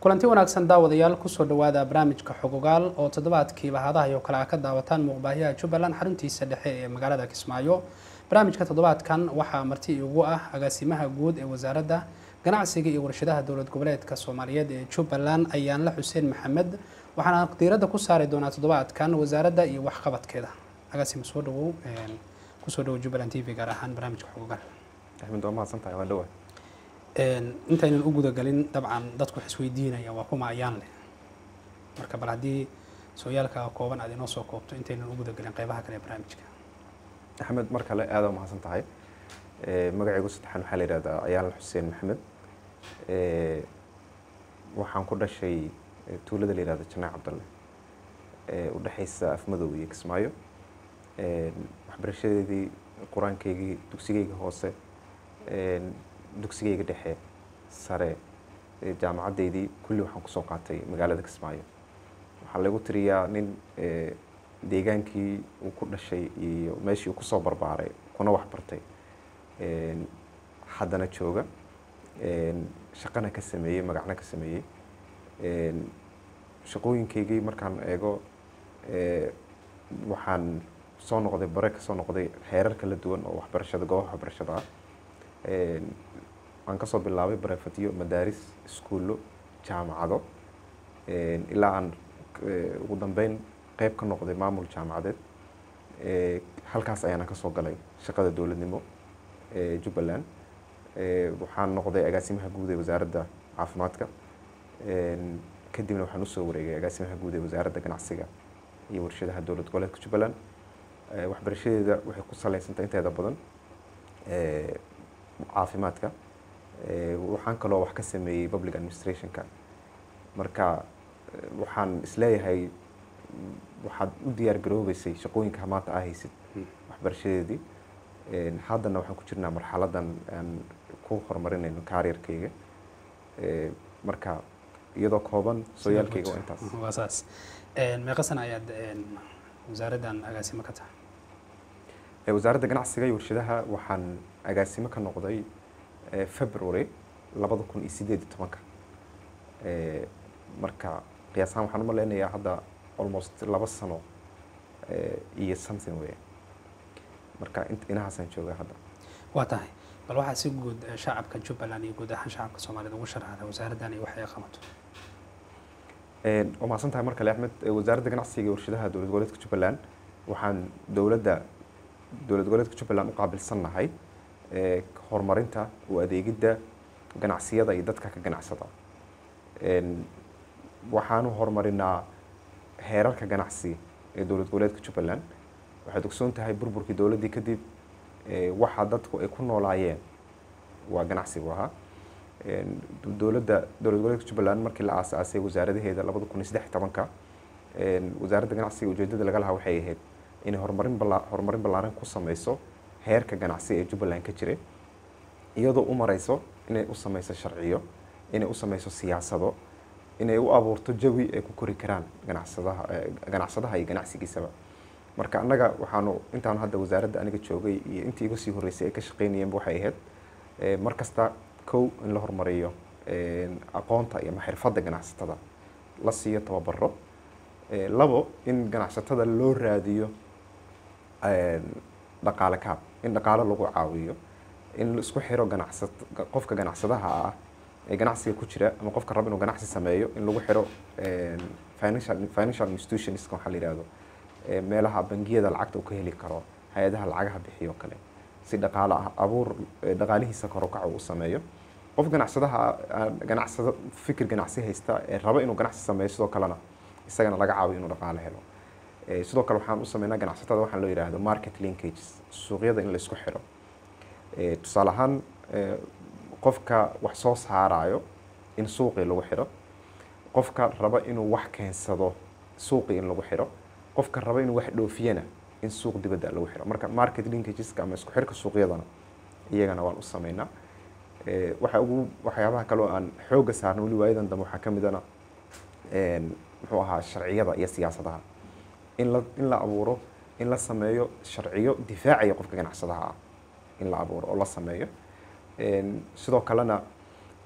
kulanti wanaagsan daawadayaal kusoo dhawaada barnaamijka xogogaal oo toddobaadkiiba hadaha iyo kale a ka daawataan muuqbaahiyaha jubbaland xaruntiisa dhexe ee magaalada kismaayo barnaamijka toddobaadkan waxaa marti igu ah agaasimaha guud ee wasaaradda ganacsiga iyo warshadaha dowlad goboleedka soomaaliyeed ee jubbaland ayaanla xuseen maxamed waxaana diiradda ku saari doonaa toddobaadkan wasaaradda iyo waxqabadkeeda agaasima soo dhawow kusoo dhawow jubbaland t v gaar ahaan barnaamijka xogogaal axmed waa mahadsan tahay waan dhawaa intaynan u gudagelin dabcan dadku wax isweydiinaya waa kuma ayaan leh marka bal haddii sooyaalka kooban aad inoo soo koobto intaynan u gudagelin qeybaha kale ee barnaamijka axmed mar kale aada mahadsan tahay magacaygu saddexaan waxaa la yihahdaa ayaan xuseen maxamed waxaan ku dhashay tuulada la yihahda janaac cabdalle u dhexaysa afmadow iyo kismaayo waxbarashadeedii qur-aankaygii dugsigayga hoose dugsigayga dhexe sare jaamacaddeydii kulli waxaan kusoo qaatay magaalada kismaayo waxaa lagu tiriyaa nin deegaankii uu ku dhashay iyo meeshii uu kusoo barbaaray kuna waxbartay haddana jooga shaqana ka sameeyey magacna ka sameeyey shaqooyinkaygii markaan eego waxaan soo noqday bare ka soo noqday heerar kala duwan oo waxbarashada goobaha waxbarashada ah waan kasoo bilaabay barefadyo madaaris iskuullo jaamacado ilaa aan ugu dambeyn qeyb ka noqday maamul jaamacadeed halkaas ayaana kasoo galay shaqada dowladnimo ee jubbaland waxaan noqday agaasimaha guud ee wasaaradda caafimaadka kadibna waxaan usoo wareegay agaasimaha guud ee wasaaradda ganacsiga iyo warshadaha dowlad goboleedka jubbaland waxbarashadeeda waxay ku saleysantahay inteeda badan caafimaadka waxaan kaloo wax ka sameeyey public administrationka marka waxaan isleeyahay waxaad u diyaar garoobeysay shaqooyinka maanta aa haysid waxbarashadeedii haddana waxaan ku jirnaa marxaladan aan ku horumarinayno kaariyarkayga marka iyadoo kooban sooyaalkayga waa intaas waa saas meeqa sana ayaad wasaaraddan agaasimo ka tahay wasaaradda ganacsiga iyo warshadaha waxaan agaasimo ka noqday february labada kun iyo sideed iyo tobanka marka qiyaasahaan waxaan umaleynayaa hadda almost laba sano iyo something wey marka inahaasaan joogaa hadda waa tahay bal waxaa si guud shacabka jubbaland iyo guud ahaan shacabka soomaaliyed ugu sharaxda wasaaraddan iyo wax ay qabato waa mahadsan tahay mar kale axmed wasaaradda ganacsiga iyo warshadaha dowlad goboleedka jubbaland waxaan dowladda dowlad goboleedka jubbaland u qaabilsannahay horumarinta u adeegidda ganacsiyada iyo dadka ka ganacsada waxaanu horumarinaa heerarka ganacsi ee dowlad goboleedka jubbaland waxaad ogsoon tahay burburkii dowladdii kadib waxa dadku ay ku noolaayeen waa ganacsigu ahaa dowladda dowlad goboleedka jubbaland markii la aasaasay wasaaradaheeda labada kun iyo saddex tobanka wasaaradda ganacsiga ujeedada laga lahaa waxay ahayd inay horumarin bala horumarin ballaaran ku sameyso heerka ganacsi ee jubbaland ka jiray iyadoo u mareyso inay u sameyso sharciyo inay u sameyso siyaasado inay u abuurto jawi ay ku kori karaan ganacsadaha ganacsadaha iyo ganacsigiisaba marka annaga waxaanu intaanu hadda wasaaradda aniga joogay iyo intii iga sii horreysay ay ka shaqeynayeenba waxay ahayd mar kasta kow in la horumariyo aqoonta iyo xirfadda ganacsatada la siiyo tababaro labo in ganacsatada loo raadiyo dhaqaale kaab in dhaqaale lagu caawiyo in la isku xiro ganacsat qofka ganacsadaha ah ee ganacsiga ku jira ama qofka raba inuu ganacsi sameeyo in lagu xiro financial financial institutionska waxaa la yihahdo meelaha bangiyada lacagta uu ka heli karo hay-adaha lacagaha bixiyo kale si dhaqaale ah abuur dhaqaalihiisa korokaca uu sameeyo qof ganacsadaha ganacsado fikir ganacsi haysta ee raba inuu ganacsi sameeyo sidoo kalena isagana laga caawiyo inuu dhaqaale helo sidoo kale waxaan u sameynaa ganacsatada waxaan loo yihahdo market linkages suuqyada in la isku xiro tusaale ahaan qofka wax soo saarayo in suuqii lagu xiro qofka raba inuu wax keensado suuqii in lagu xiro qofka raba inuu wax dhoofiyana in suuq dibadda lagu xiro marka market linkageska ama isku xirka suuqyadana iyagana waan u sameynaa waxa ugu waxyaabaha kaloo aan xoogga saarna weli waayadan dambe waxaa ka midana muxuu ahaa sharciyada iyo siyaasadaha in la in la abuuro in la sameeyo sharciyo difaacaya qofka ganacsadaha ah in la abuuro oo la sameeyo sidoo kalena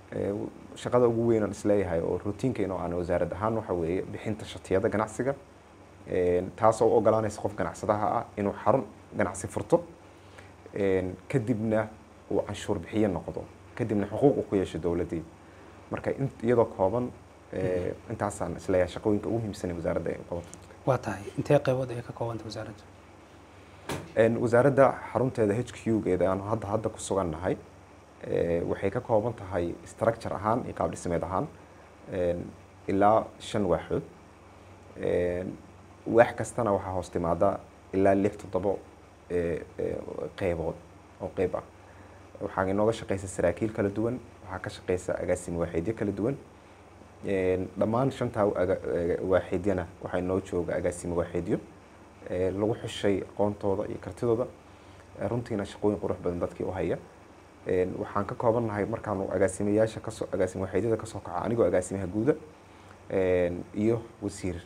ee, shaqada ugu weyn aan isleeyahay oo routiinkeena oo aan wasaarad ahaan waxa weeye bixinta shatiyada ganacsiga een, taas oo u ogolaanaysa qof ganacsadaha ah inuu xarun ganacsi furto een, kadibna uu canshuur bixiye noqdo kadibna xuquuq uu ku yeesho dowladdii marka in- iyadoo kooban ee, intaasaan isleeyahay shaqooyinka ugu muhiimsan ee wasaaradda ay qabato waa tahay intee qaybood ay ka koobanta wasaaraddu Een, wasaaradda xarunteeda h q geeda aan hadda hadda ku sugan nahay ee, waxay ka kooban tahay structure ahaan iyo qaab dhismeed ahaan een, ilaa shan waaxood Een, waax kastana waxaa hoos timaada ilaa lix toddobo ee, ee, qeybood oo qeyb ah waxaa inooga shaqeysa saraakiil kala duwan waxaa ka shaqeysa agaasimo waaxeedyo kala duwan Een, dhammaan shantaa aga- ee, waaxeedyana waxaa inoo jooga agaasimo waaxeedyo ee, lagu xushay aqoontooda iyo kartidooda ee, runtiina shaqooyin qurux badan dadkii u haya Een, waxaan ka koobannahay markaanu agaasimayaasha kasoo agaasimo waaxeedyada kasoo kaca anigoo agaasimaha guuda een, iyo wasiir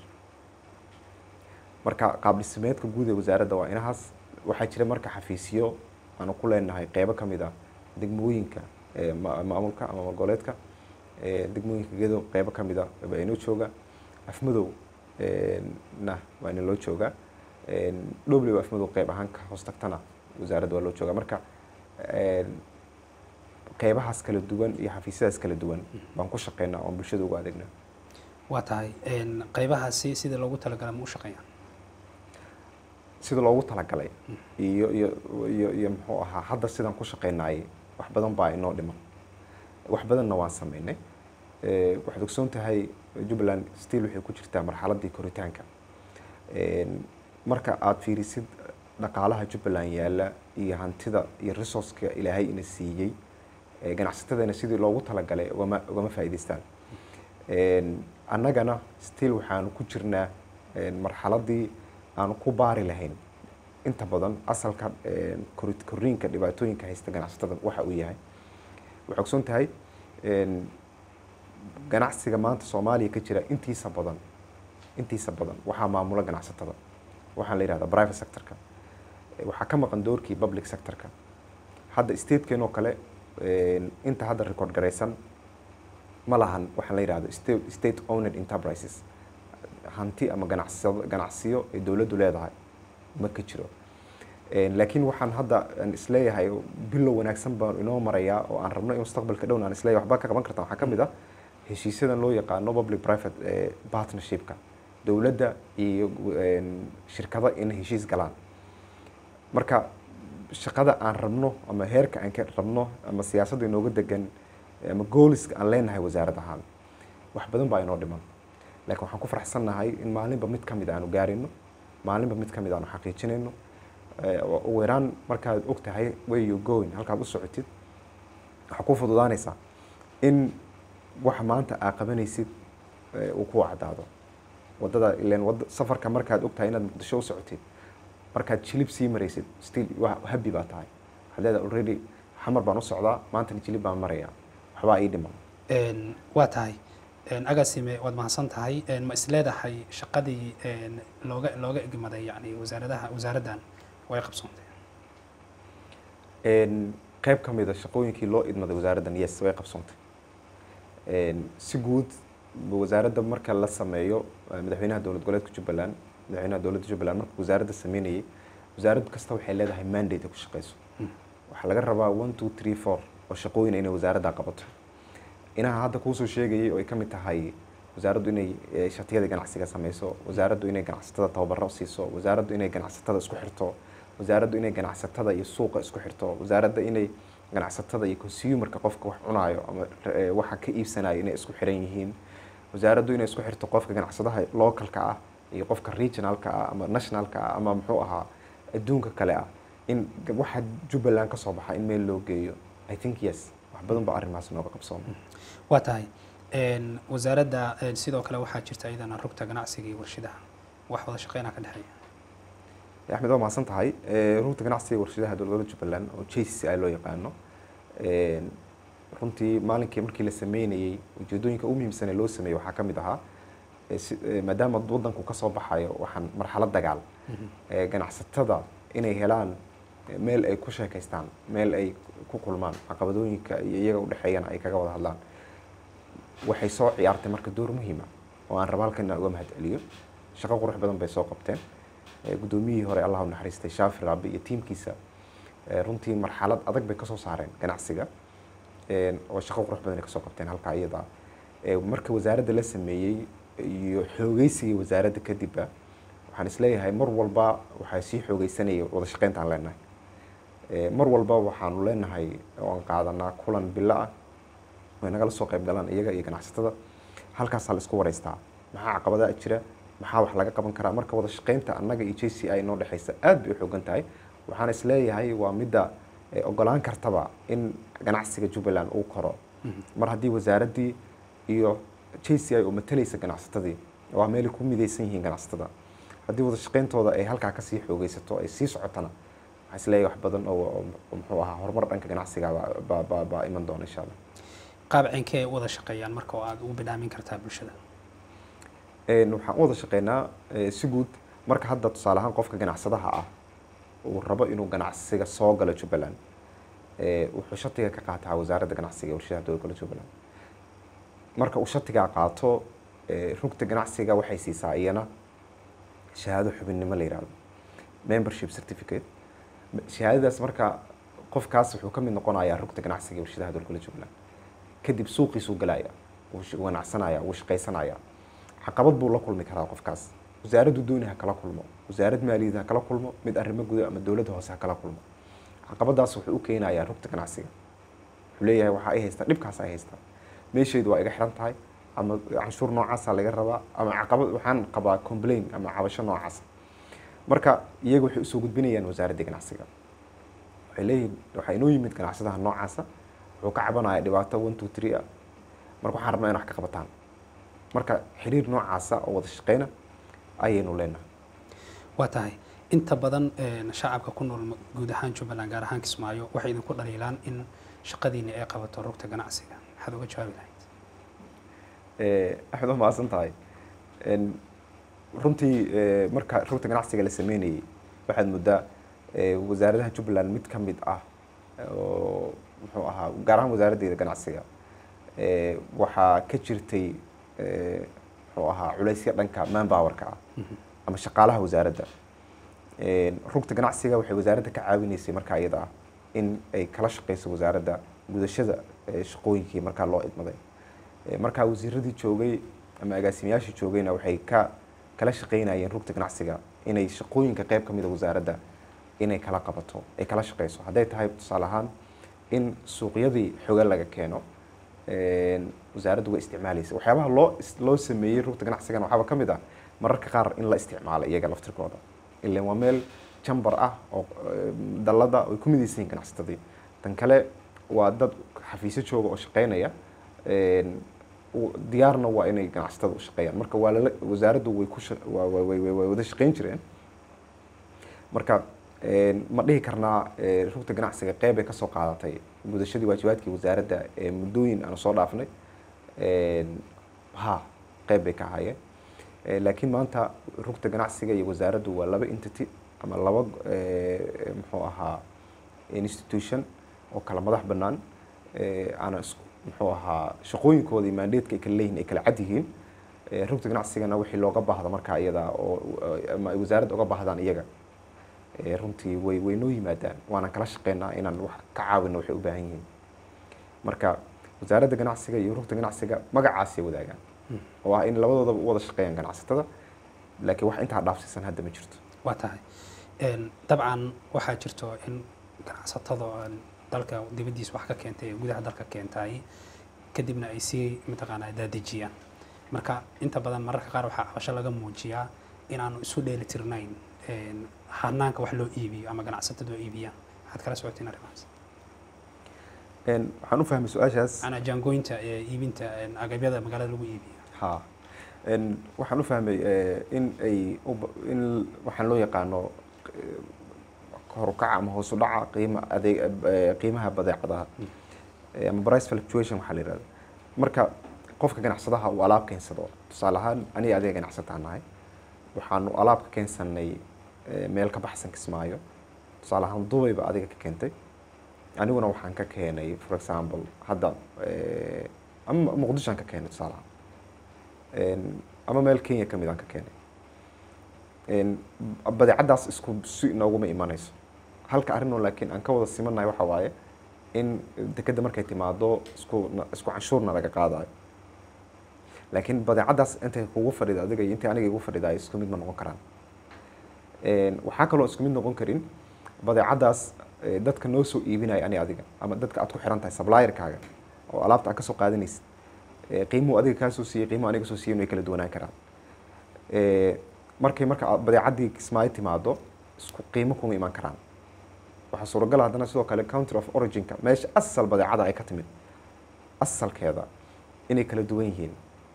marka qaab dhismeedka guud ee wasaaradda waa inahaas waxaa jira marka xafiisyo aanu ku leenahay qeybo ka mid ah degmooyinka ee ma- maamulka ama magoleedka ee degmooyinka gedo qeybo ka mid ah baa inoo jooga afmadow een, na waa ina loo joogaa Een, dhowley afmadow qeyb ahaan ka hoos tagtana wasaaradda waa loo joogaa marka een, qeybahaas kala duwan iyo xafiisyadaas kala duwan baan ku shaqeynaa oon bulshada ugu adeegnaa waa tahay een, qaybahaasi sidii loogu talagalay ma u shaqeeyaan sida loogu talagalay iyo iyo iyo iyo muxuu ahaa hadda sidaan ku shaqeynaayay wax badan baa inoo dhiman wax badanna waan sameynay Ee, waxaad ogsoon tahay jubbaland still waxay ku jirtaa marxaladdii koritaanka Een, marka aad fiirisid dhaqaalaha jubbaland yaalla iyo hantida iyo resourceka ilaahay ina siiyey ee ganacsatadana sidii loogu talagalay ugama ugama faa'iidaystaan Een, annagana still waxaanu ku jirnaa een, marxaladdii aanu ku baari lahayn inta badan asalka een, kori- koriinka dhibaatooyinka haysta ganacsatada waxa uu yahay waxaa ogsoon tahay een, ganacsiga maanta soomaaliya ka jira intiisa badan intiisa badan waxaa maamula ganacsatada waxaa la yidhahdaa private sectorka Eh, waxaa ka maqan doorkii public sectorka hadda stateenoo kale een, inta hadda record garaysan ma lahan waxaa la yidhahdo state, state owned enterprises hanti ama ganacsado ganacsiyo ay dowladdu leedahay ma ka jiro Een, laakiin waxaan hadda aan isleeyahay bilow wanaagsan baan inoo marayaa oo aan rabno in mustaqbalka dhowna aan isleeyahay waxba ka qaban kartaan waxaa ka mid ah heshiisyadan loo yaqaano public private eh, partnershipka dowladda iyo een, shirkado inay heshiis galaan marka shaqada aan rabno ama heerka aan ka rabno ama siyaasadda inooga degan ama gooliska aan leenahay wasaarad ahaan wax badan baa inoo dhiman laakiin waxaan ku faraxsannahay in maalinba mid ka mid aanu gaarino maalinba mid ka mid aanu xaqiijinayno Eh, ugu yaraan markaad og tahay where you going halkaad u socotid waxaa ku fududaanaysaa in waxa maanta aa qabanaysid eh, uu ku caddaado wadada ileen wada safarka markaad og tahay inaad muqdisho u socotid markaad jilib sii maraysid still wa- happy baa tahay waxaad leedahay already xamar baan u socdaa maantana jilib baan marayaa waxbaa ii dhiman Een, waa tahay Een, agaasime waad mahadsan tahay Een, ma isleedahay shaqadii een, looga looga egmaday yani wasaaradaha wasaaraddan way qabsoontay Een, qayb ka mid a shaqooyinkii loo idmaday wasaaraddan yes way qabsoontay Een, si guud ba wasaaradda marka la sameeyo eh, madaxweynaha dowlad goboleedka jubbaland madaxweynaha dowladda jubbaland marka wasaaradda sameynayay wasaarad kasta waxay leedahay mandate ay ku shaqeyso waxaa laga rabaa one two three four oo shaqooyin inay wasaaradda qabato inaha hadda kuusoo sheegayay oo ay ka mid tahay wasaaraddu inay eh, shatiyada ganacsiga sameyso wasaaraddu inay ganacsatada tababaro siiso wasaaraddu inay ganacsatada isku xirto wasaaraddu inay ganacsatada iyo suuqa isku xirto wasaaradda inay ganacsatada iyo consumerka qofka wax cunaayo ama eh, waxa ka iibsanayo inay isku xiran yihiin wasaaraddu inay isku xirto qofka ganacsadaha localka ah iyo qofka regionalka ah ama nationalka ah ama muxuu ahaa adduunka kale ah in g- waxa jubbaland ka soo baxa in meel loo geeyo i think yes wax badan baa arrimahaas nooga qabsooma waa tahay Een, wasaaradda een, sidoo kale waxaa jirta iyadana rugta ganacsiga iyo warshadaha wax wada shaqeynaa ka dhexeeya axmed waa mahadsan tahay Eh, rugta ganacsiga warshadaha dowladda jubbaland oo j c c i loo yaqaano Een, runtii maalinkii markii la sameynayey ujeedooyinka ugu muhiimsan ee loo sameeyey waxaa ka mid ahaa eh, si- eh, maadaama waddanku ka soo baxayo waxaan marxalad dagaal eh, ganacsatada inay helaan eh, meel ay ku sheekaystaan meel ay ku kulmaan caqabadooyinka iyo iyaga udhexeeyana ay kaga wada hadlaan waxay soo ciyaartay marka door muhiima oo aan raba halkan inaan uga mahad celiyo shaqo qurux badan bay soo qabteen Eh, guddoomiyihii hore allah u naxariistay shaafi raabi iyo tiimkiisa eh, runtii marxalad adag bay kasoo saareen ganacsiga Eh, oo shaqo qurux badan ay kasoo qabteen halkaa iyada ah. Eh, marka wasaaradda la sameeyey iyo xoogeysigii wasaaradda kadibba waxaan isleeyahay mar walba waxaa sii xoogeysanaya wada shaqeyntaan leenahay Eh, mar walba waxaanu leenahay oo aan qaadanaa kulan bilo ah way nagala soo qayb galaan iyaga iyo ganacsatada halkaasaa la isku wareystaa maxaa caqabadaha jira maxaa wax laga qaban karaa marka wada shaqeynta annaga iyo j c i noo dhexeysa aad bay u xoogan tahay waxaan isleeyahay waa midda eh, ogolaan kartaba in ganacsiga jubbaland uu koro mar haddii wasaaraddii iyo j c i oo matalaysa ganacsatadii waa meelay ku midaysan yihiin ganacsatada haddii wada shaqeyntooda ay halkaa kasii xoogeysato ay sii socotana waxaan isleeyahay wax badan oo oo- oo muxuu ahaa horumar dhanka ganacsiga baa- baa- baa baa iman doona insha allah qaab cinkee ay u wada shaqeeyaan marka oo aad ugu bidhaamin kartaa bulshada Een, waxaan u wada shaqeynaa eh, si guud marka hadda tusaale ahaan qofka ganacsadaha ah uu rabo inuu ganacsiga soo galo jubbaland eh, wuxuu shatiga ka qaataa wasaaradda ganacsiga ee warshadaha dowlad jubbaland marka uu shatigaa qaato eh, rugta ganacsiga waxay siisaa iyana shahaado xubinnimo la yihahdo membership certificate shahaadadaas marka qofkaas wuxuu ka mid noqonayaa rugta ganacsiga ee warshadaha dowlad jubbaland kadib suuqiisuu galaya wuu sh- wuu ganacsanaya wuu shaqaysanaya caqabad buu la kulmi karaa qofkaas wasaaraddu dooni ha kala kulmo wasaarad maaliyad ha kala kulmo mid arrimo guda ama dowladda hoose ha kala kulmo caqabadaas wuxuu u keenayaa rugta ganacsiga wuxuu leeyahay waxaa ay haystaa dhibkaas ay haystaa meeshaydu waa iga xiran tahay ama canshuur noocaasa laga rabaa ama caqabad waxaan qabaa complain ama cabasho noocaas marka iyaga waxay usoo gudbinayaan wasaaradda ganacsiga waxay leeyihiin waxaa inoo yimid ganacsadaha noocaasa wuxuu ka cabanaya dhibaato one two three ah marka waxaan rabnaa in wax ka qabataan marka xiriir noocaasa oo wada shaqeyna ayaynu leenahay waa tahay inta badan een, shacabka ku nool ma- guud ahaan jubbaland gaar ahaan kismaayo waxay idinku dhaliilaan in shaqadiina ay qabato rugta ganacsiga maxaad uga jawaabi lahayd Eh, axmed waa mahadsan tahay En, runtii eh, marka rugta ganacsiga la sameynayay waxaad moodaa eh, wasaaradaha jubbaland mid ka mid ah oo muxuu ahaa gaar ahaan wasaaraddeeda ganacsiga eh, waxaa ka jirtay eh, muxuu ahaa culaysya dhanka manpowerka ah ama shaqaalaha wasaaradda En, rugta ganacsiga waxay wasaaradda ka caawinaysay markaa iyada ah in ay kala shaqeyso wasaaradda gudashada eh, shaqooyinkii markaa loo idmaday Eh, markaa wasiiradii joogay ama agaasimayaashii joogayna waxay ka kala shaqeynayeen rugta ganacsiga inay shaqooyinka qayb ka mid a wasaaradda inay kala qabato ay kala shaqeyso hadday tahay tusaale ahaan in suuqyadii xoga laga keeno een, wasaaraddu way isticmaalaysa waxyaabaha loo is- loo sameeyey rugta ganacsigana waxaaba ka mid ah mararka qaar in la isticmaalo iyaga laftirkooda ilan waa meel jambar ah oo eh, dallada ay ku midaysan yihiin ganacsatadii tan kale waa dad xafiisyo jooga oo shaqeynaya een, u- diyaarna waa inay ganacsatada u shaqeeyaan marka waa lala wasaaraddu way ku sha- waa- waa- way way- way wada shaqeyn jireen marka een, ma dhihi karnaa eh, rugta ganacsiga qeyb ay kasoo qaadatay gudashadii waajibaadkii wasaaradda ee muddooyin aanu soo dhaafnay Een, ha qeyb bay ka ahaayeen Eh, laakiin maanta rugta ganacsiga iyo wasaaraddu waa laba entity ama laba eh, muxuu ahaa institution oo kala madax bannaan eh, aana isku muxuu ahaa shaqooyinkooda iyo mandateska ay kala leeyihin ay kala cad yihiin Eh, rugta ganacsigana wixii looga baahdo markaa iyada oo ama ay wasaaradda uga baahdaan iyaga Eh, runtii way way noo yimaadaan waana kala shaqeynaa inaan wax ka caawino waxay u baahan yihiin marka wasaaradda ganacsiga iyo rugta ganacsiga magacaasay wadaagaan oo ah in labadoodaba u wada shaqeeyaan ganacsatada laakiin wax intaa dhaafsiisan hadda ma jirto waa tahay Een, dabcan waxaa jirto in ganacsatada aan dalka dibaddiisa wax ka keentay ee gudaha dalka keentay kadibna ay sii mataqaanaa daadejiyaan marka inta badan mararka qaar waxaa cabasho laga muujiyaa inaanu isu dheeli tirnayn een, hanaanka wax loo iibiyo ama ganacsatadu oo iibiyaan waxaad kala socotiin arrimahaas Een, waxaan u fahmay su-aashaas macnaa jaangooyinta ee iibinta een, agabyada magaalada lagu iibiyo ha Een, waxaan u fahmay eh, in ay u ba- in waxaan loo yaqaano eh, kor u kaca ama hoos u dhaca qiima adeeg eh, qiimaha badeecadaha Eh, ama price fluctuation waxaa la yihahda marka qofka ganacsadaha uu alaab keensado tusaale ahaan aniga adiga ganacsataa nahay waxaanu alaab ka keensanay eh, meel ka baxsan kismaayo tusaale ahaan dubayba adiga ka keentay aniguna waxaan ka keenay for example hadda eh, ama muqdishoan ka keenay tusaalahaan Een, ama meel kenya ka mid aan ka keenay Een, badeecadaas isku si inooguma imanayso halka arrinoo laakiin aan ka wada simanahay waxa waaye in dekedda markay timaado isku isku canshuurna laga qaadayo laakiin badeecadaas intay kugu fadhida adiga iyo intay aniga igu fadhidaay isku mid ma noqon karaan Een, waxaa kaloo isku mid noqon karin badeecadaas eh, dadka noo soo iibinaya ani adiga ama dadka aad ku xiran tahay supplierkaaga oo alaabta aad kasoo qaadanaysid Eh, qiimuhu adiga kaa soo siiyey qiimuhu aniga soo siiyey way kala duwanaan karaan Eh, markay marka aad badeecadii kismaayo timaado isku qiimo kuma iman karaan waxaa suuragal ah haddana sidoo kale country of originka meesha asal badeecada ay ka timid asalkeeda inay kala duwan yihiin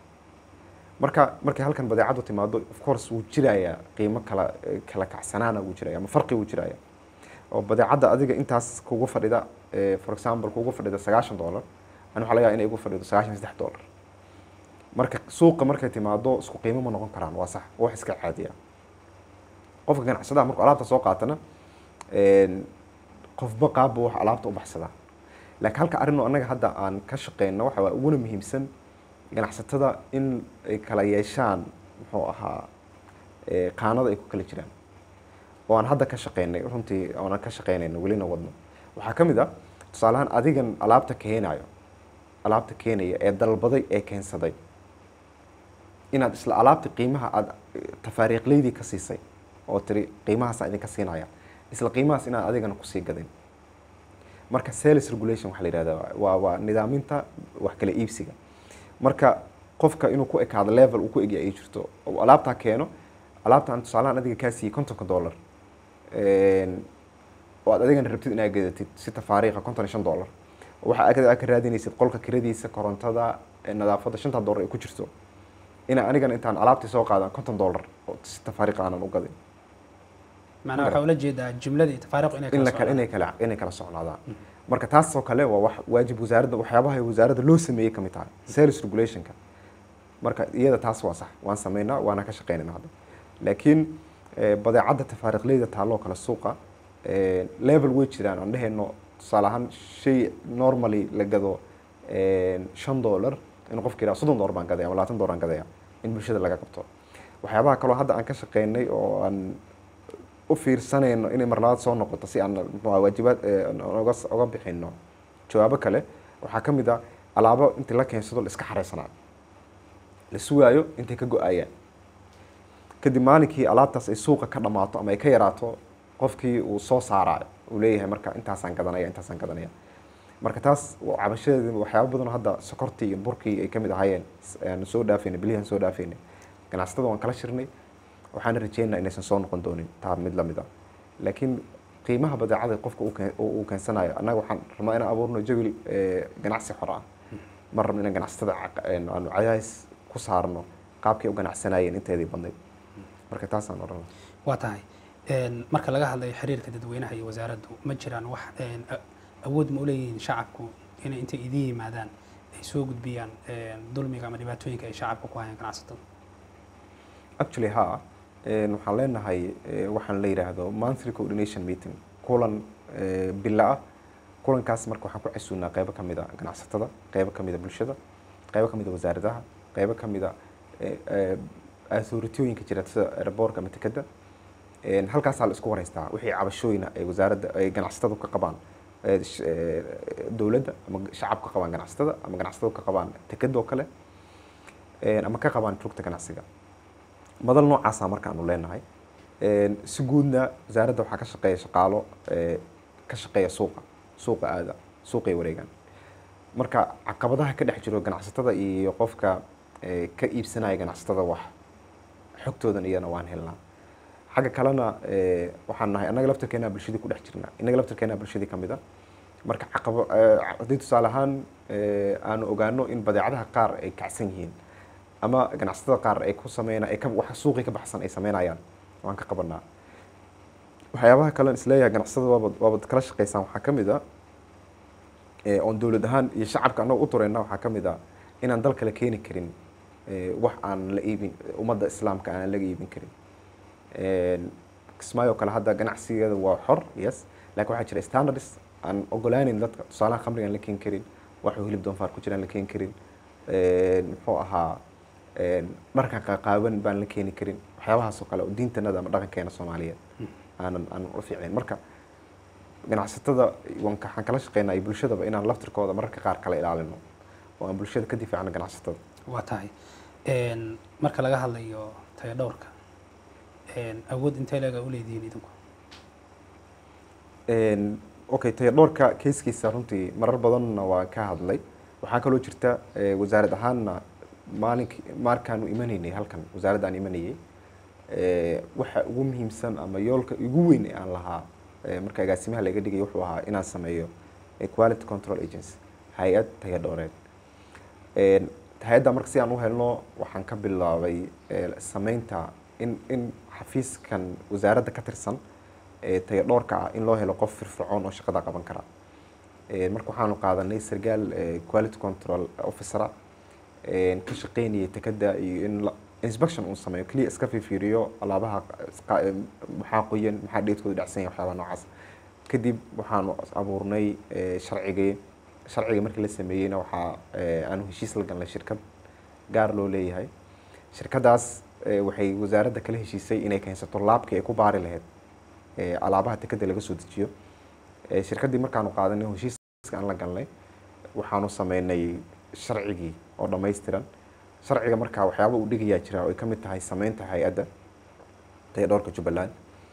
marka markay halkan badeecadu timaado of course wuu jirayaa qiimo kala eh, kala kacsanaana wuu jiraya ama farqi wuu jiraya oo badeecadda adiga intaas kugu fadhida eh, for example kugu fadhida sagaashan dollar ani waxaa laga yaabaa inay igu fadhido sagaashan iyo saddex dollar marka suuqa markay timaado isku qiimo ma noqon karaan waa sax waa wax iska caadiya qofka ganacsadaha markuu alaabta soo qaatana een, qofba qaabba wax alaabta u baxsadaa laakiin halka arrinoo annaga hadda aan ka shaqeyno waxa waa uguna muhiimsan ganacsatada in ay kala yeeshaan muxuu ahaa eh, qaanada ay ku kala jiraan oo aan hadda ka shaqeynay runtii oonan ka shaqeynayno welina wadno waxaa ka mid ah tusaalahaan adigan alaabta keenayo alaabta keenaya ee dalbaday ee keensaday inaad isla alaabta qiimaha aada tafaariiqleydii ka siisay oo tiri qiimahaasa idinka siinaya isla qiimahaas inaad adigana kusii gadin marka sales regulation waxaa la yihahdaa waa waa nidaaminta wax kala iibsiga marka qofka inuu ku ekaado level uu ku egya ay jirto oo alaabtaa keeno alaabtaan tusaalahaan adiga kaa siiyey kontonka dollar Een, oo aad adigana rabtid inaad gadatid si tafaariiqa konton iyo shan dollar waxa aad ka- aad ka raadinaysid qolka kiradiisa korontada ee nadaafadda shanta dollar ay ku jirto ina anigana intaan alaabtii soo qaadan konton dollar oo si tafaariiqa aanan u gadin macnaha waxaa ula jeedaa jumladii tafaariiq inay in kala la kala socdaan. inay kala inay kala socnaadaan marka taas oo kale waa wax waajib wasaaradda waxyaabaha ay wasaaradda loo sameeyey ka mid tahay sales regulationka marka iyada taas waa sax waan sameynaa waana ka shaqeynayna hadda laakiin eh, badeecadda tafaariiqleyda taalloo kale suuqa eh, level way jiraan aan dhehayno tusaale ahaan shay normally la gado eh, shan dollar in qofka yidhaha soddon dollar baan gadaya ama labaatan dollar baan gadaya in bulshada laga qabto waxyaabaha kaloo hadda aan ka shaqeynay oo aan u fiirsanayno inay mar labaad soo noqoto si aan muxuu ahaa waajibaad eh, oga oga bixino jawaabo kale waxaa ka mid ah alaabo intii la keensado la iska xareysanaayo la sugaayo intay ka go-ayaan kadib maalinkii alaabtaas ay suuqa ka dhamaato ama ay ka yaraato qofkii uu soo saaraayo uu leeyahay marka intaasaan gadanaya intaasaan gadanaya marka taas waa cabashadeeda waxyaabo badan oo hadda sokortii iyo burkii ay ka mid ahaayeen s- aan soo dhaafaynay bilihan soo dhaafaynay ganacsatada waan kala shirnay waxaana rajeynaa inaysan soo noqon doonin taa mid lamid ah laakiin qiimaha badeecada qofka uu keen- uu uu keensanayo annaga waxaan rabnaa inaan abuurno jawi eh, ganacsi xor ah ma rabno inaan ganacsatada caqa- een, aanu cadays ku saarno qaabkay u ganacsanayeen inteedii badnayd marka taasaan odhan lahaa. waa tahay Een, marka laga hadlayo xiriirka dadweynaha iyo wasaaraddu ma jiraan wax een, a- awood ma u leeyihiin shacabku inay intay idin yimaadaan ay soo gudbiyaan een, dulmiga ama dhibaatooyinka ay shacabka ku hayaan ganacsatada actually ha een, waxaan leenahay eh, waxaan la yidhaahdo monthly coordination meeting kulan eh, bilo ah kulankaas marka waxaan ku casuunaa qeybo ka mid a ganacsatada qeybo ka mid a bulshada qeybo ka mid a wasaaradaha qeybo ka mid a eh, eh, authorityooyinka jira sida airbortka ama tekeda Een, halkaasaa la isku wareystaa wixii cabashooyina ay wasaaradda ay ganacsatadu ka qabaan eh, sh- eh, dowladda ama shacabka ka qabaan ganacsatada ama ganacsatadu ka qabaan tekeda oo kale Een, ama ka qabaan rugta ganacsiga madal noocaasa markaanu leenahay Een, si guudna wasaaradda waxaa ka shaqeeya shaqaalo ee, ka shaqeeya suuqa suuqa aada suuqay wareegaan marka caqabadaha ka dhex jiro ganacsatada iyo qofka ee, ka iibsanaya ganacsatada wax xogtoodan iyana waan helnaa xagga kalena ee, waxaan nahay annaga laftarkeena bulshadii ku dhex jirnaa innaga laftarkeena bulshadii ka mid a marka caqabo ee, haddii tusaale ahaan ee, aanu ogaano in badeecadaha qaar ay kacsan yihiin ama ganacsatada qaar ay ku sameyna ay ka wax suuqii ka baxsan ay sameynayaan waan ka qabanaa waxyaabaha kalen isleeyahay ganacsatada waabad waabad kala shaqeysaan waxaa ka mid a ee, oon dowlad ahaan iyo shacabka annaga u tureyna waxaa ka mid a inaan dalka la keeni karin ee, wax aan la iibin ummadda islaamka aan laga iibin karin Een, kismaayo kale hadda ganacsigeeda waa xor yes laakiin waxaa jira standards aan ogolaaneyn dadka tusaalaha khamriga aan la keeni karin waxuu hilib doonfaar ku jiraan la keeni karin muxuu ahaa dharka qaqaaban baan la keeni karin waxyaabahaas oo kale oo diintanada ama dhaqankeena soomaaliyeed aanan aanan u fiicnayn marka ganacsatada waxaan kala shaqeynaa iyo bulshadaba inaan laftirkooda mararka qaar kala ilaalino oo aan bulshada ka difaacno ganacsatada waa tahay marka laga hadlayo tayo dhowrka awood intee leega u leedihiin idinku okay tayo dhowrka keiskiisa runtii marar badanna waa ka hadlay waxaa kaloo jirta wasaarad ahaanna maalink markaanu imanaynay halkan wasaaradda aan imanayay waxa ugu muhiimsan ama yoolka ugu weyn ee aan lahaa marka agaasimaha laga dhigay wuxuu ahaa inaan sameeyo quality control agency hay-ad tayo dhowreed hay-adda marka si aan u helno waxaan ka bilaabay sameynta in in xafiiskan wasaaradda ka tirsan tayo dhowrka ah in loo helo qof firfircoon oo shaqada qaban kara marka waxaanu qaadanay sargaal quality control officera ka shaqeynayay tekada iyo in inspection uu sameeyo keliya iska fiiriyo alaabaha maxaa qoyan maxaa dheedkooda dhacsan yahay waxyaabaha noocaas kadib waxaanu abuurnay sharcigii sharciga markii la sameeyeyna waxaa aanu heshiis la galnay shirkad gaar loo leeyahay shirkadaas waxay wasaaradda kala heshiisay inay keensato laabkii ay ku baari lahayd alaabaha tekada laga soo dejiyo shirkaddii markaanu qaadanay heshiiska aan la galnay waxaanu sameynay sharcigii oo dhammaystiran sharciga markaa waxyaaba uu dhigayaa jira oo ay ka mid tahay sameynta hay-adda tayo dhowrka jubbaland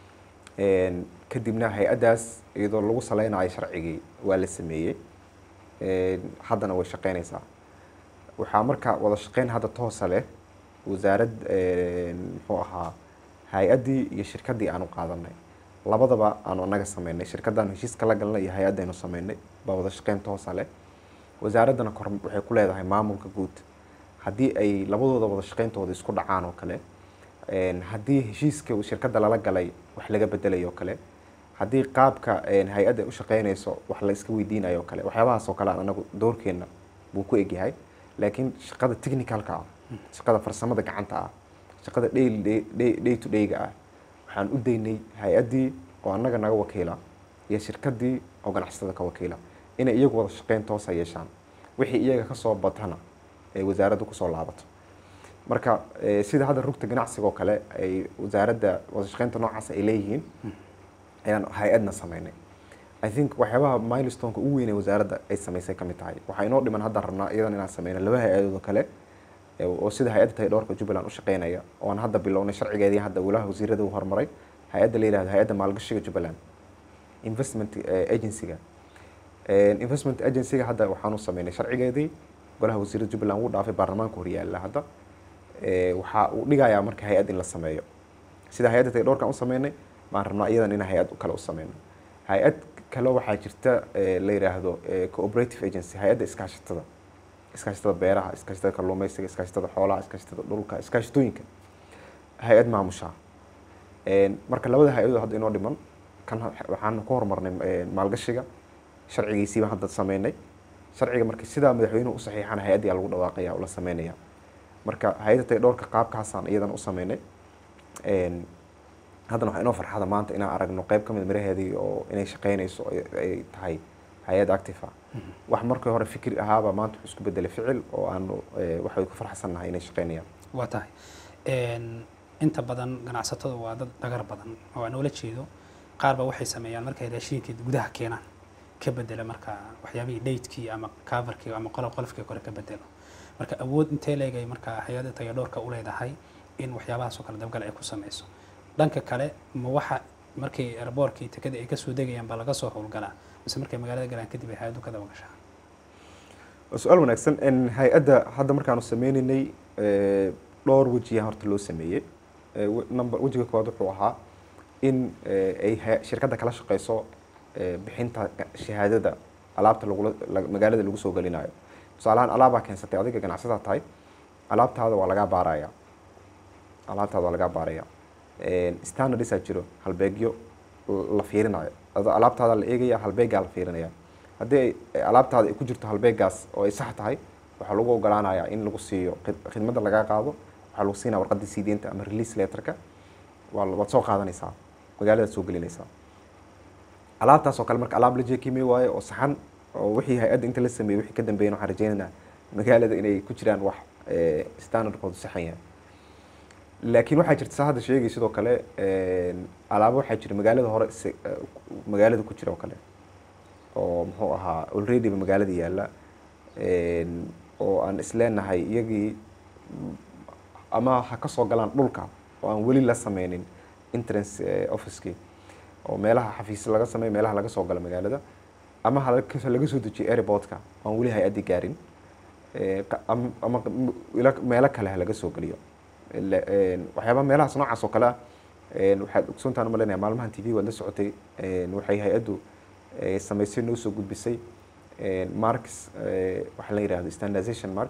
kadibna hay-addaas iyadoo lagu saleynayo sharcigii waa la sameeyey haddana way shaqeynaysaa waxaa marka wada shaqeyn hadda toosa leh wasaarad muxuu ahaa hay-addii iyo shirkaddii aanu qaadanay labadaba aanu anaga sameynay shirkaddaanu heshiiska la galnay iyo hay-addaynu sameynay baa wada shaqeyn toosa leh wasaaraddana kor waxay ku leedahay maamulka guud haddii ay labadooda wada shaqeyntooda isku dhacaan oo kale haddii heshiiska shirkadda lala galay wax laga bedelayo oo kale haddii qaabka hay-adda ay u shaqeynayso wax la iska weydiinayo oo kale waxyaabahaas oo kale aan anagu doorkeenna buu ku egyahay laakiin shaqada technicalka ah shaqada farsamada gacanta ah shaqada day to dayga ah waxaan u daynay hay-addii oo annaga naga wakiila iyo shirkaddii oo ganacsatada ka wakiila inay iyagu wada shaqeyn toosa yeeshaan wixii iyaga kasoo batana ay wasaaradda kusoo laabato marka sida hadda rugta ganacsiga oo kale ay wasaaradda wada shaqeynta noocaas ay leeyihiin ayaan hay-adna sameynay i think waxyaabaha milestoneka ugu weyn ee wasaaradda ay sameysay ka mid tahay waxaa inoo dhiman hadda rabnaa iyadan inaan sameyno laba hay-adood oo kale oo sida hay-adda tahay dhowrka jubbaland u shaqeynaya oo aan hadda bilownay sharcigeedii hadda walaha wasiirada u horumaray hay-adda la yihahdo hay-adda maalgashiga jubbaland investment agencyga investment agencyga hadda waxaanu sameynay sharcigeedii golaha wasiirada jubbaland wuu dhaafay baarlamaanka horyaala hadda waxaa uu dhigayaa marka hay-ad in la sameeyo sida hay-adda tahay dhowrkan u sameynay baan rabnaa iyadan in hay-ad kale u sameyno hay-ad kale waxaa jirta la yidhaahdo cooperative agency hay-adda iskaashatada iskaashatada beeraha iskaashatada kalluumeysiga iskaashatada xoolaha iskaashatada dhulka iskaashatooyinka hay-ad maamusha marka labada hay-adood hadda inoo dhiman kan waxaan ku horumarnay maalgashiga sharcigiisiibaan hadda sameynay sharciga marka sidaa madaxweynuhu u saxiixana hay-addiyaa lagu dhawaaqaya oo la sameynaya marka hay-adda tay dhowrka qaabkaasaan iyadan u sameynay haddana waxaa inoo farxada maanta inaan aragno qeyb ka mid miraheedii oo inay shaqeynayso ay tahay hay-ad active ah wax markii hore fikri ahaaba maanta wuxuu isku bedelay ficil oo aanu waxay ku farxsannahay inay shaqeynayaan waa tahay inta badan ganacsatada waa dad dhagar badan oo aan ula jeedo qaar ba waxay sameeyaan markay raashinkii gudaha keenaan ka bedela marka waxyaabihii dhaydkii ama coverkii ama qolof qolofkii kore ka bedelo marka awood intee leegay marka hay-adda tayo dhowrka u leedahay in waxyaabahaas oo kale dabgal ay ku sameyso dhanka kale ma waxa markii airboorkii tekada ay kasoo degayaan baa laga soo howlgalaa mise markay magaalada galaan kadib ay hay-addu ka daba gashaa su-aal wanaagsan hay-adda hadda markaanu sameynaynay dhowr wejiya horta loo sameeyey number wejiga koowaad wuxuu ahaa in ay shirkadda kala shaqeyso bixinta shahaadada alaabta lagula magaalada lagu soo gelinayo tusaalahaan alaabaa keensatay adiga ganacsadaa tahay alaabtaada waa lagaa baaraya alaabtaada waa lagaa baaraya standardisaa jiro halbeegyo la fiirinayo alaabtaada la eegaya halbeegaa la fiirinaya haddii alaabtaada ay ku jirto halbeegaas oo ay sax tahay waxaa lagu ogolaanayaa in lagu siiyo khidmadda lagaa qaado waxaa lagu siinaya warqadda siideenta ama release letterka waad soo qaadanaysaa magaaladaad soo gelinaysaa alaabtaas oo kale marka alaab la jeekimay waayo oo saxan oo wixii hay-adda inta la sameeyey wixii ka dambeeyana waxaan rajeynaynaa magaalada inay ku jiraan wax eh, standardkoodu saxan yahay laakiin waxaa jirta saa hadda sheegay sidoo kale een, alaabo waxaa jira magaalada hore se- eh, magaalada ku jira oo kale oo muxuu ahaa already ba magaalada yaalla een, oo aan isleenahay iyagii mm, ama ha ka soo galaan dhulka oo aan weli la sameynin entrance eh, officekii oo meelaha xafiis laga sameeyo meelaha laga soo galo magaalada ama ha laga laga soo dejiyo airportka oo aan weli hay-addi gaarin Eh, qa- am- ama m- ila- meelo kale ha laga soo geliyo Ila- een, waxyaabaha meelahaas noocaas oo kale ah een, waxaad ogsoontaan umaleynaya maalmahan t v waad la socotay een, waxay hay-addu eh, samaysay noo soo gudbisay een, marks eh, waxaa la yidhahdo standardization mark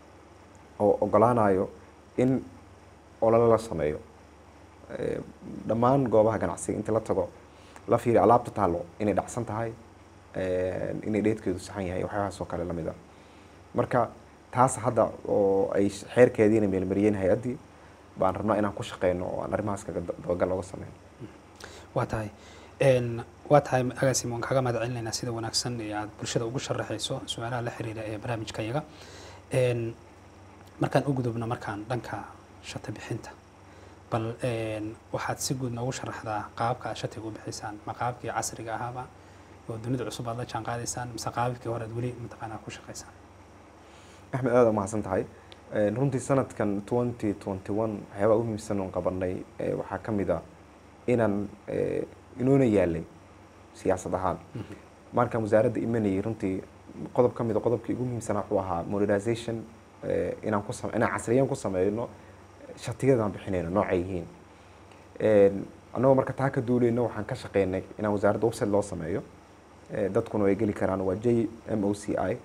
oo ogolaanayo in olole la sameeyo Eh, dhammaan goobaha ganacsiga inta la tago la fiiriyo alaabta taalo inay dhacsan tahay een, inay dheedkeedu saxan yahay waxyaabahaas oo kale lamid ah marka taas hadda oo ay xeerkeediina meelmariyeen hay-addii baan rabnaa inaan ku shaqeyno oo aan arrimahaas kaga da- dabagal looga sameyn waa tahay Een, waa tahay agaasimo waan kaaga mahad celinaynaa sida wanaagsan ee aad bulshada ugu sharaxayso su-aalaha la xiriira ee barnaamijka yaga Een, markaan u gudubno markaan dhanka shati bixinta bal een, waxaad si guud noogu sharaxdaa qaabka aad shatiga u bixisaan ma qaabkii casriga ahaaba oo dunida cusub aad la jaan qaadaysaan mise qaabkii hore aad weli mataqaanaa ku shaqaysaan axmed aada umahadsan tahay Een, runtii sanadkan twenty twenty one waxyaabaha ugu muhiimsan oon qabanay eh, waxaa ka mid a inaan eh, inoona yaalay siyaasad ahaan markaan wasaaradda imanayay runtii qodob ka mid a qodobkii ugu muhiimsanaa wuxuu ahaa modernization eh, inaan ku same inaan casriyan ku sameyno shatiyadaan bixinayno noocay yihiin Een, annagoo marka taa ka duuleyno waxaan ka shaqeynay inaan wasaaradda website loo sameeyo Eh, dadkuna way geli karaan waa j m o c i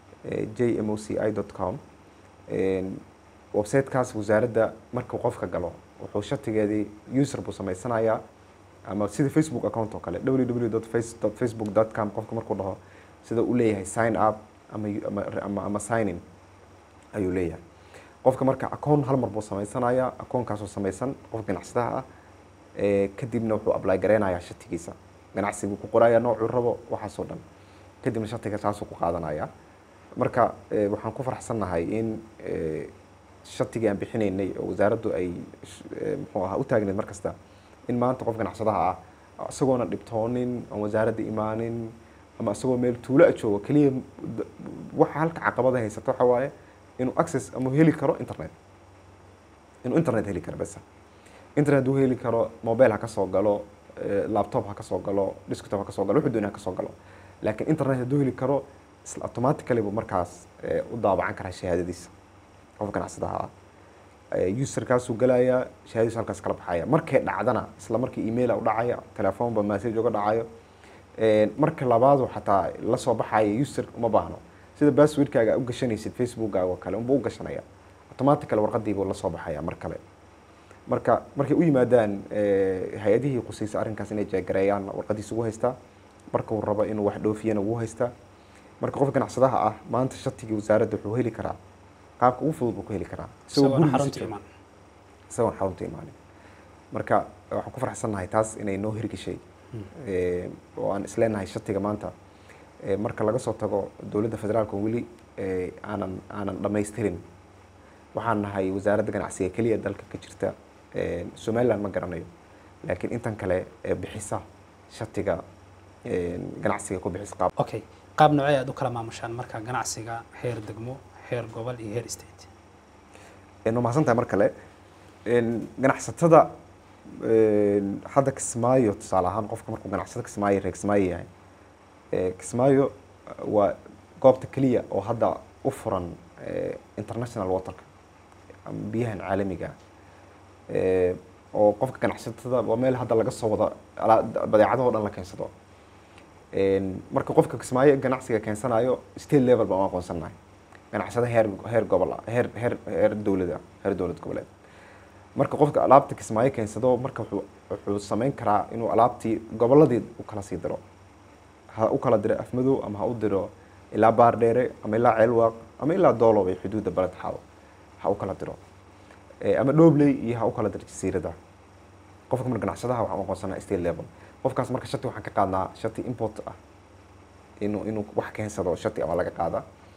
j m o c i dot com websitekaas wasaaradda markuu qofka galo wuxuu shatigeedii user buu samaysanayaa ama sida facebook account oo kale www facebook com qofka markuu dhaho sida uu leeyahay sign up ama ama ama, ama sign in ayuu leeyahay qofka marka account hal mar buu samaysanayaa accountkaasoo samaysan qof ganacsadaha ah Eh, kadibna wuxuu apply gareynayaa shatigiisa ganacsiguu ku qorayaa noocuu rabo waxaasoo dhan kadibna shatiga saasuu ku qaadanaya marka eh, waxaan ku faraxsannahay in eh, shatigii aan bixinaynay oo wasaaraddu ay sh- eh, muxuu ahaa u taagneed mar kasta in maanta qof ganacsadaha ah isagoona dhibtoonin aan wasaaradda imaanin ama isagoo meel tuulo a joogo keliya d- waxa halka caqabada haysata waxa waaye inuu access ama heli karo internet inuu internet heli karo besa internet uu heli karo mobile ha ka soo galo eh, laptop ha ka soo galo desktop ha ka soo galo wuxuu doonaya ha ka soo galo laakiin internet hadduu heli karo isla automatically buu markaas eh, u daabacan karaa shahaadadiisa qof ganacsadaha ah Eh, userkaasuu galayaa shahaadadiisu halkaas kala baxaya markay dhacdana isla markii email u dhacaya telefoonba message uga dhacayo Eh, marka labaadu xataa la soo baxaya user uma baahno sida passwordkaaga u gashanaysid facebookkaaga oo kale unbuu u gashanaya automatically warqadiibuu la soo baxaya mar kale marka markay u yimaadaan eh, hay-adihii qusaysa arrinkaas inay jeegareeyaan warqadiisa ugu haystaa marka uu rabo inuu wax dhoofiyana ugu haystaa marka qof ganacsadaha ah maanta shatigii wasaaradda wuxuu heli karaa qaabka ugu fudud buu ku heli karaa isagoo isagoona gurigiisa xarunta jooga. imaan isagoon xarunta imaanin marka waxaan ku faraxsannahay taas inay noo hirgeshay Eh, oo aan isleenahay shatiga maanta eh, marka laga soo tago dowladda federaalka weli eh, aanan aanan dhamaystirin waxaan nahay wasaaradda ganacsiga keliya dalka ka jirta Eh, somaliland ma garanayo laakiin intan kale ee bixisa shatiga eh, ganacsiga ku bixisa qaab okay qaab noocee aad u kala maamushaan marka ganacsiga heer degmo heer gobol iyo heer state waa mahadsan tahay mar kale Een, ganacsatada een, hadda kismaayo tusaale ahaan qofka markuu ganacsado kismaayo reer kismaayo yahay ee, kismaayo eh, waa goobta keliya oo hadda u furan eh, international waterka ama biyahan caalamiga ah. Eh, oo qofka ganacsatada waa meel hadda laga soo wada alaa- badeecadahoo dhan la keensado Een, marka qofka kismaayo ganacsiga keensanayo state level baan u aqoonsanahay ganacsada heer heer gobol ah, heer heer heer dowlad ah, heer dowlad goboleed marka qofka alaabta kismaayo keensado marka wuxuu wuxuu samayn karaa inuu alaabtii goboladii u kala sii diro ha u kala diro afmadow ama ha u diro ilaa baardheere ama ilaa ceelwaaq ama ilaa doolow ee xuduudda baled xaabo ha u kala diro Eh, ama dhobley iyo ha u kala diro jasiirada qofka marka ganacsadaha waxaan u aqoonsanaa state level qofkaas marka shati waxaan ka qaadnaa shati import ah inuu inuu wax keensado shati ama laga qaada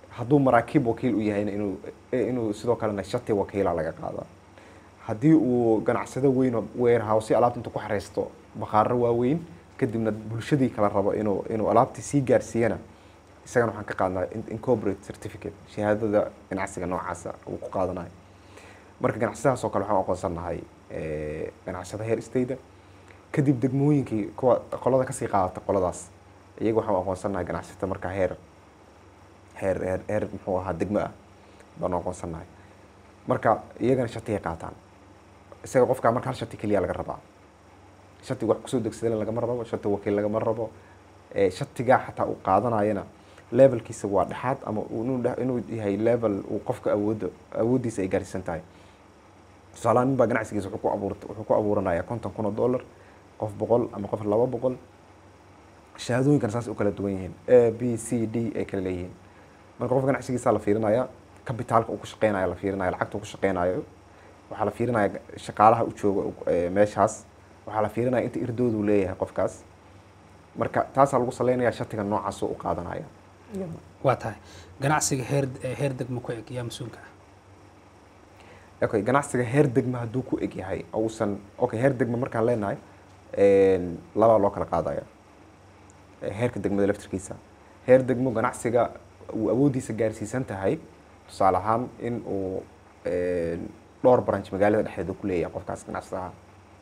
hadduu maraakiib wakiil u yahayna inuu inuu sidoo kalena shati wakiila laga qaada haddii uu ganacsado weyn oo warehouse alaabta intuu ku xareysto bakhaaro waaweyn kadibna bulshadii kala rabo inuu inuu alaabtii sii gaarsiiyana isagana waxaan ka qaadnaa incorporate certificate shahaadada ganacsiga noocaasa uu ku qaadanayo marka ganacsadahaas oo kale waxaan aqoonsannahay ganacsada heer stayda kadib degmooyinkii kuwa qolada kasii qaadata qoladaas iyaga waxaan aqoonsannahay ganacsata markaa heer heer heer heer muxuu ahaa degmo ah baanu aqoonsannahay marka iyagana shatigay qaataan isaga qofkaa marka hal shati keliya laga rabaa shati wax kusoo degsadana lagama rabo shati wakiil lagama rabo shatigaa xataa uu qaadanayana levelkiisa waa dhexaad ama inuu yahay level uu qofka awoodda awooddiisa ay gaarsiisan tahay tusaalahaan nin baa ganacsigiisa wuxuu ku abuur wuxuu ku abuuranayaa konton kun oo dollar qof boqol ama qof laba boqol shahaadooyinkan saas u kala duwan yihiin a b c d ay kala leeyihiin marka qofka ganacsigiisa la fiirinaya kabitaalka uu ku shaqeynayo la fiirinaya lacagta uu ku shaqeynayo waxaa la fiirinaya shaqaalaha u jooga meeshaas waxaa la fiirinaya inta irdoodu leeyahay qofkaas marka taasaa lagu saleynayaa shatiga noocaas u qaadanaya waa tahay ganacsiga heer heer degmo ku eg yaa mas-uulka ah okay ganacsiga heer degmo hadduu ku eg yahay uusan okay heer degmo markaan leenahay labaa loo kala qaadaya heerka degmada laftirkiisa heer degmo ganacsiga uu awooddiisa gaarsiisan tahay tusaale ahaan in uu dhowr branch magaalada dhexdeeda ku leeyahay qofkaas ganacsadaha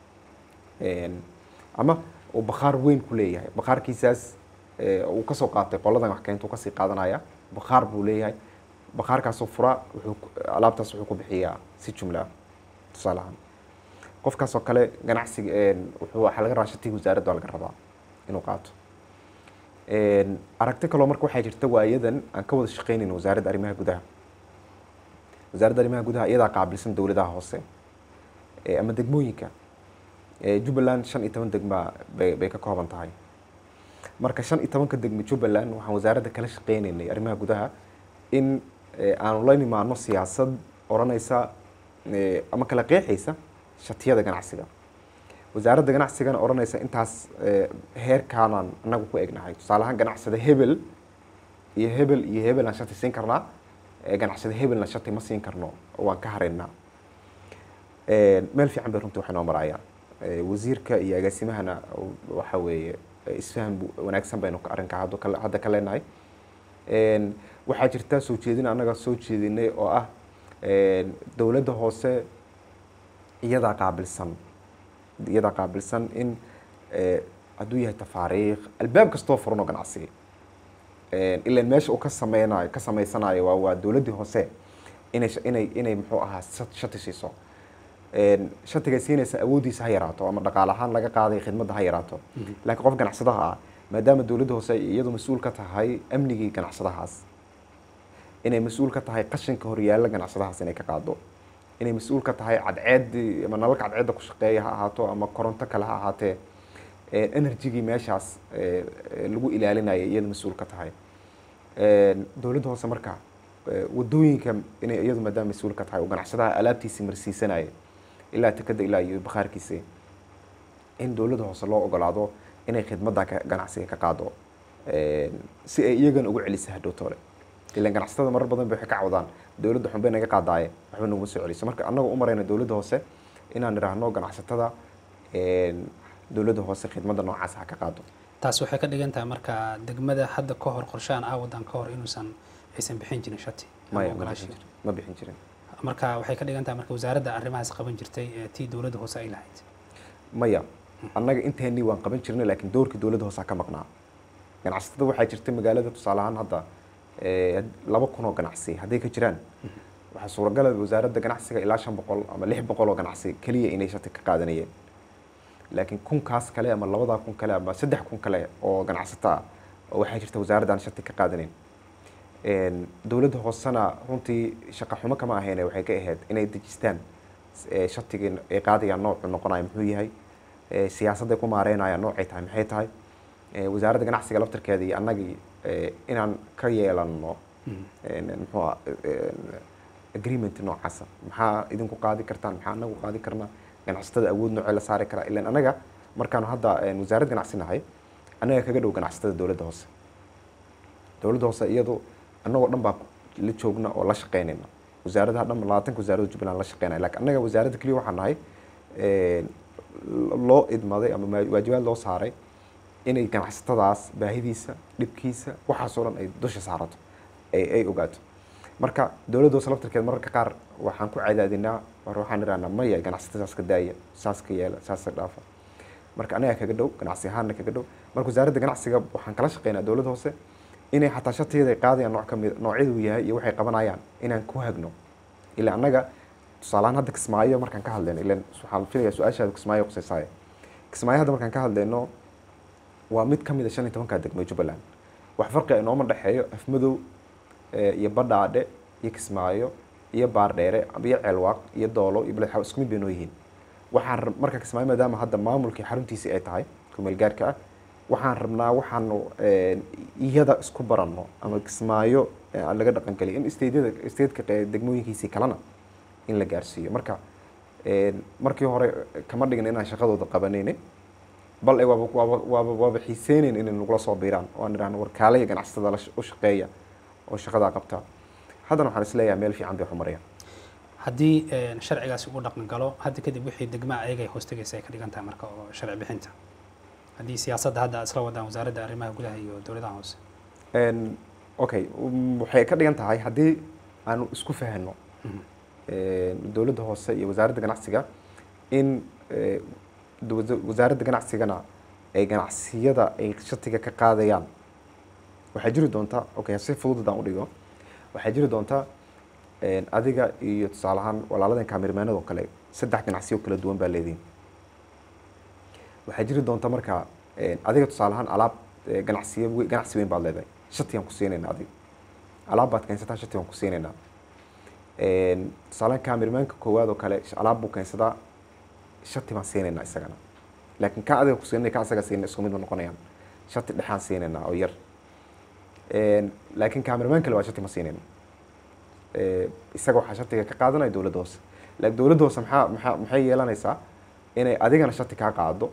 ama uu bakhaar weyn ku leeyahay bakhaarkiisaas uu kasoo qaatay qoladan wax keenta uu kasii qaadanaya bakhaar buu leeyahay bakhaarkaasoo fura wuxuu alaabtaas wuxuu ku bixiyaa si jumla ah tusaale ahaan qofkaasoo kale ganacsiga wuxuu waxaa laga rabaa shatiga wasaaradda waa laga rabaa inuu qaato aragti kaloo marka waxaa jirta waayadan aan ka wada shaqeynayn wasaaradda arrimaha gudaha wasaaradda arrimaha gudaha iyadaa qaabilsan dowladaha hoose ama degmooyinka jubbaland shan iyo toban degma bay bay ka kooban tahay marka shan iyo tobanka degmo jubbaland waxaan wasaaradda kala shaqeynaynay arrimaha gudaha in aanu la nimaano siyaasad odhanaysa ama kala qeexaysa shatiyada ganacsiga wasaaradda ganacsigana odhanaysa intaas heerkaanaan anagu ku egnahay tusaale ahaan ganacsada hebel iyo hebel iyo hebel aan shati siin karnaa ganacsada hebelna shati ma siin karno waan ka haraynaa meel fiican bay runtii waxay noo marayaan wasiirka iyo agaasimahana waxa weeye isfaham wanaagsan baynu arrinka hadda ka leenahay waxaa jirta soo jeedin annaga soo jeedinay oo ah dowladda hoose iyadaa qaabilsan iyadaa qaabilsan in hadduu yahay tafaariikh albaab kastoo furan oo ganacsi ilan meesha uu ka sameynayo ka sameysanayo waa waa dowladdii hoose inay inay inay muxuu ahaa shati siiso shatiga siinaysa awooddiisa ha yaraato ama dhaqaale ahaan laga qaaday khidmadda ha yaraato laakiin qof ganacsadaha ah maadaama dowladda hoose iyadu mas-uul ka tahay amnigii ganacsadahaas inay mas-uul ka tahay qashinka horyaalla ganacsadahaas inay ka qaado inay mas-uul ka tahay cadceeddii ama nalalka cadceedda ku shaqeeya ha ahaato ama koronto kale ha ahaatee energygii meeshaas lagu ilaalinaya iyada mas-uul ka tahay dowladda hoose marka wadooyinka inay iyadu maadaama mas-uul ka tahay oo ganacsadaha alaabtiisii marsiisanaya ilaa tekada ilaa iyo bakhaarkiisi in dowladda hoose loo ogolaado inay khidmadda ganacsiga ka qaado si ay iyagana ugu celisa hadhowtoole ilan ganacsatada marar badan bay waxay ka cawdaan dowladda xunbay naga qaadaaye waxba naguma soo celiso marka annagoo u marayna dowladda hoose inaan idhaahno ganacsatada dowladda hoose khidmadda noocaas ha ka qaado taasi waxay ka dhigan tahay marka degmada hadda ka hor qorshahan ah waddan ka hor inuusan aysan bixin jirin shati maya ma bixin jirin ma bixin jirin marka waxay ka dhigan tahay marka wasaaradda arrimahaas qaban jirtay ee tii dowladda hoose ay lahayd maya annaga inteennii waan qaban jirnay laakiin doorkii dowladda hoose ka maqnaa ganacsatada waxaa jirta magaalada tusaale ahaan hadda laba kun oo ganacsi hadday ka jiraan waxaa suuragala wasaaradda ganacsiga ilaa shan boqol ama lix boqol oo ganacsi keliya inay shati ka qaadanayeen laakiin kunkaas kale ama labadaa kun kale ama saddex kun kale oo ganacsato ah oo waxaa jirta wasaaraddan shati ka qaadaneyn dowladda hoosena runtii shaqa xumo kama ahayn waxay ka ahayd inay dejistaan shatigii ay qaadayaan noocu noqonayo muxuu yahay siyaasadday ku maareynayaan noocay tahay maxay tahay wasaaradda ganacsiga laftarkeeda iyo annagii inaan ka yeelano muxuu agreement noocaasa maxaa idinku qaadi kartaan maxaa anagu qaadi karnaa ganacsatada awood noocee la saari karaa ilan anaga markaanu hadda wasaarad ganacsi nahay annaga kaga dhow ganacsatada dowladda hoose dowladda hoose iyadu annagoo dhan baa la joogna oo la shaqeynayna wasaaradaha dhan labaatanka wasaaradda jubbaland la shaqeynaya laakiin annaga wasaaradda keliya waxaan nahay loo idmaday ama waajibaad loo saaray inay ganacsatadaas baahidiisa dhibkiisa waxaasoo dhan ay dusha saarato ay ay ogaato marka dowladda hoose laftirkeed mararka qaar waxaan ku cadaadinaa war waxaan idhahnaa maya ganacsatadaas ka daaya saas ka yeela saas ka dhaafa marka anaga kaga dhow ganacsi ahaanna kaga dhow marka wasaaradda ganacsiga waxaan kala shaqeynaa dowladda hoose inay xataa shatiyada ay qaadayaan nooc kamid noocyadu yahay iyo waxay qabanayaan inaan ku hagno ilaa annaga tusaalahaan hadda kismaayo markaan ka hadlayno ilan waxaan filayaa su-aashaada kismaayo qusaysaaye kismaayo hadda markaan ka hadlayno waa mid ka mid a shan iyo tobankaa degmo jubbaland wax farqiga inooma dhexeeyo afmadow iyo badhaadhe iyo kismaayo iyo baardheere iyo ceelwaaq iyo doolo iyo baled xaw isku mid bay noo yihiin waxaan marka kismaayo maadaama hadda maamulkii xaruntiisii ay tahay kumeelgaarka ah waxaan rabnaa waxaanu iyada isku baranno ama kismaayo aan laga dhaqangeliy in steydyada steytka degmooyinkiisii kalena in la gaarsiiyo marka markii hore kama dhigin inaan shaqadooda qabanayne bal waaba waaba waaba waaba xiiseynayn inay nagula soo biiraan oo aan idhahno war kaalaya ganacsatada la u shaqeeya oo shaqadaa qabta haddana waxaan isleeyahay meel fiican bay xumarayaan haddii sharcigaasi uu dhaqan galo hadda kadib wixii degmaa ayagay hoostegaysa ay ka dhigan tahay marka oo sharci bixinta haddii siyaasadda hadda isla wadaan wasaaradda arrimaha gudaha iyo dowladaha hoose okay waxay ka dhigan tahay haddii aanu isku fahanno dowladda hoose iyo wasaaradda ganacsiga in wasaaradda ganacsigana ay ganacsiyada ay shatiga ka qaadayaan waxaa jiri doontaa okay si fudud haddaan udhigo waxaa jiri doontaa adiga iyo tusaale ahaan walaaladan kaamirmaanada oo kale saddex ganacsiyo kala duwan baa leedihin waxaa jiri doonta marka adiga tusaale ahaan alaab ganacsiyo ganacsi weyn baad leedahay shatigaan ku siinayna adiga alaab baad keensataa shati waan ku siinaynaa tusaalehaan kaamirmaanka koowaad oo kale alaab buu keensadaa shati baan siinaynaa isagana laakiin ka adiga ku siinay ka asaga siinay isku mid ma noqonayaan shati dhexaan siinaynaa oo yar laakiin kaamirmaan kale waa shati ma siinayno isaga waxaa shatiga ka qaadanaya dowladda hoose laakiin dowladda hoose maxaa maxaa maxay yeelanaysaa inay adigana shati kaa qaado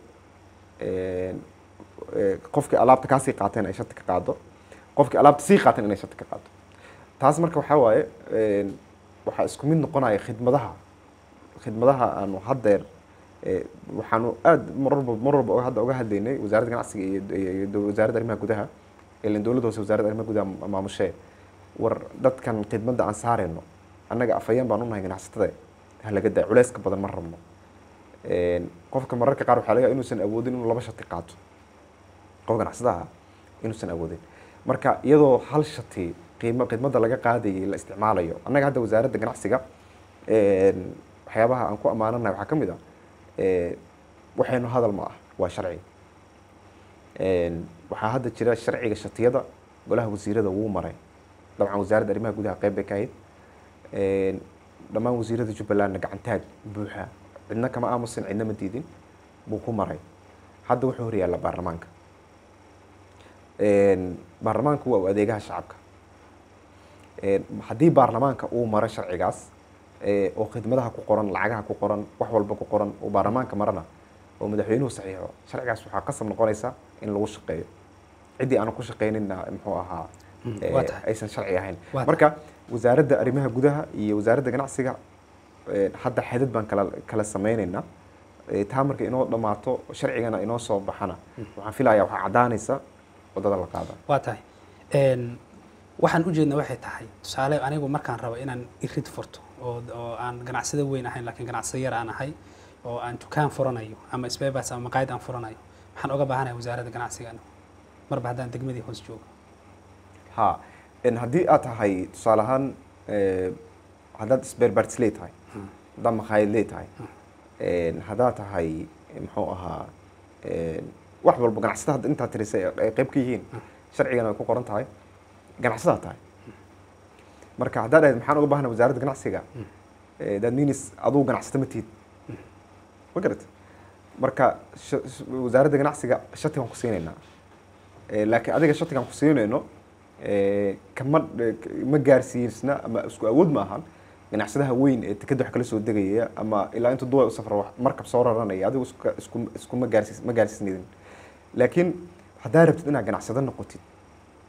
qofkii alaabta kaasii qaateen ay shati ka qaado qofkii alaabta sii qaateen inay shati ka qaado taas marka waxaa waaye waxaa isku mid noqonaya khidmadaha khidmadaha aanu haddeer waxaanu aada mar walba mar walba hadda uga hadlaynay wasaaradda ganacsiga iyo wasaaradda arrimaha gudaha ilan dowladda hoose wasaaradda arrimaha gudaha maamushee war dadkan khidmadda aan saarayno annaga afhayeen baan unahay ganacsatada halaga daa culeyska badan ma rabno qofka mararka qaar waxaa laga inuusan awoodin inuu laba shati qaato qof ganacsadaha inuusan awoodin marka iyadoo hal shati qiimo khidmadda laga qaadayay la isticmaalayo annaga hadda wasaaradda ganacsiga waxyaabaha aan ku ammaananahay waxaa ka mid ah waxaynu hadal ma ah waa sharci waxaa hadda jira sharciga shatiyada golaha wasiirada wuu maray dabcan wasaaradda arrimaha gudaha qeyb bay ka ahayd dhammaan wasiirada jubbalandna gacantaag buuxa cidna kama aamusin cidna ma diidin buu ku maray hadda wuxuu horyaalla baarlamaanka baarlamaanku waa u adeegaha shacabka haddii baarlamaanka uu maro sharcigaas oo khidmadaha ku qoran lacagaha ku qoran wax walba ku qoran oo baarlamaanka marana oo madaxweynuhu saxiixo sharcigaas waxaa qasab noqonaysa in lagu shaqeeyo ciddii aanu ku shaqeynina muxuu ahaa aysan sharci ahayn marka wasaaradda arrimaha gudaha iyo wasaaradda ganacsiga hadda xadad baan kala kala sameyneynaa taa marka inoo dhammaato sharcigana inoo soo baxana waxaan filayaa waxaa caddaanaysa waddada la qaada waa tahay waxaan ujeedna waxay tahay tusaale anigu markaan rabo inaan irid furto oo oo aan ganacsada weyn ahayn laakiin ganacsada yar aan ahay oo aan dukaan furanayo ama sbebas ama maqaayad aan furanayo waxaan oga baahanahay wasaaradda ganacsiga marba haddaan degmadii hoos joogo ha haddii aad tahay tusaale ahaan haddaad sberbarts lee tahay haddaad makhaayad lee tahay haddaad tahay muxuu ahaa wax walba ganacsada hadda intaad tirisay ay qayb ka yihiin sharcigana ay ku qoran tahay ganacsadaa tahay marka haddaad ahayd maxaan uga baahana wasaaradda ganacsiga that means aduu ganacsata ma tihid ma garata marka wasaaradda ganacsiga shatigaan ku siinaynaa laakiin adiga shatigaan ku siinayno kama ma gaarsiisna ama isku awood ma ahan ganacsadaha weyn ee tikada wax kala soo degaya ama ilaa intuu duwa u safro markab soo raranaya adigu isku iskuma gaarsiis ma gaarsiisnidin laakiin haddaa rabtid inaad ganacsado noqotid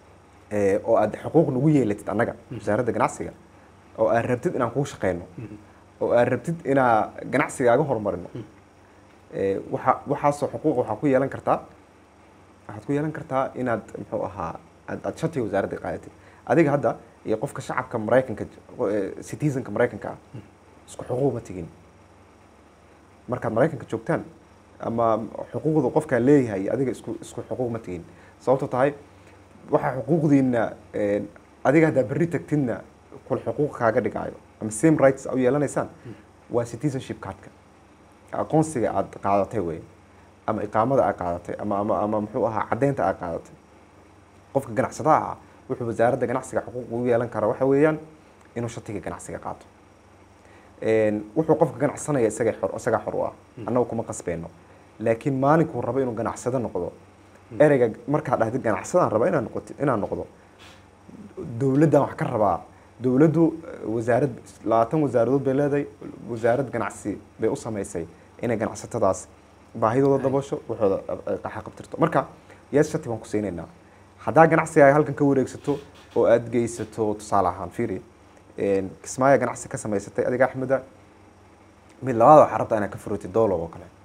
ee, oo aad xuquuq nagu yeelatid annaga wasaaradda ganacsiga oo aad rabtid inaan kuu shaqeyno oo aad rabtid inaa ganacsigaaga horumarino ee, waxa waxaasoo xuquuq waxaa ku yeelan kartaa waxaad ku yeelan kartaa inaad muxuu ahaa aad aad shatiga wasaaradda qaadatid adiga hadda iyo qofka shacabka maraykanka eh, citizenka maraykanka ah isku xuquuq ma tigin markaad maraykanka joogtaan ama xuquuqda qofkaa leeyahay iyo adiga isku isku xuquuq ma tigin sababto tahay waxaa xuquuqdiina eh, adiga haddaa berri tagtidna kul xuquuq kaaga dhigaayo ama same rights u yeelanaysaan waa citizenship cardka aqoonsiga aad qaadatay wey ama iqaamada aad qaadatay ama ama ama muxuu ahaa caddeynta aad qaadatay qofka ganacsadaha ah wuxuu wasaaradda ganacsiga xuquuq ugu yeelan kara waxa weeyaan inuu shatiga ganacsiga qaato Een, wuxuu qofka ganacsanaya isaga xor isagaa xor u ah annagu kuma qasbeyno laakiin maalinkuu rabo inuu ganacsado noqdo ereyga markaa dhahdid ganacsadaan raba inaan noqoti inaan noqdo dowladdan wax ka rabaa dowladdu eh, wasaarad labaatan wasaaradood bay leedahay wasaarad ganacsi bay u samaysay inay ganacsatadaas baahidooda daboosho waxooda eh, qaxa qabtirto marka yees shati baan ku siinaynaa haddaa ganacsigaaga halkan ka wareegsato oo aad geysato tusaale ahaan fiiri een, kismaayo ganacsi ka samaysatay adiga axmeda mid labaad waxaa rabtaa inaad ka furotid doolow oo kale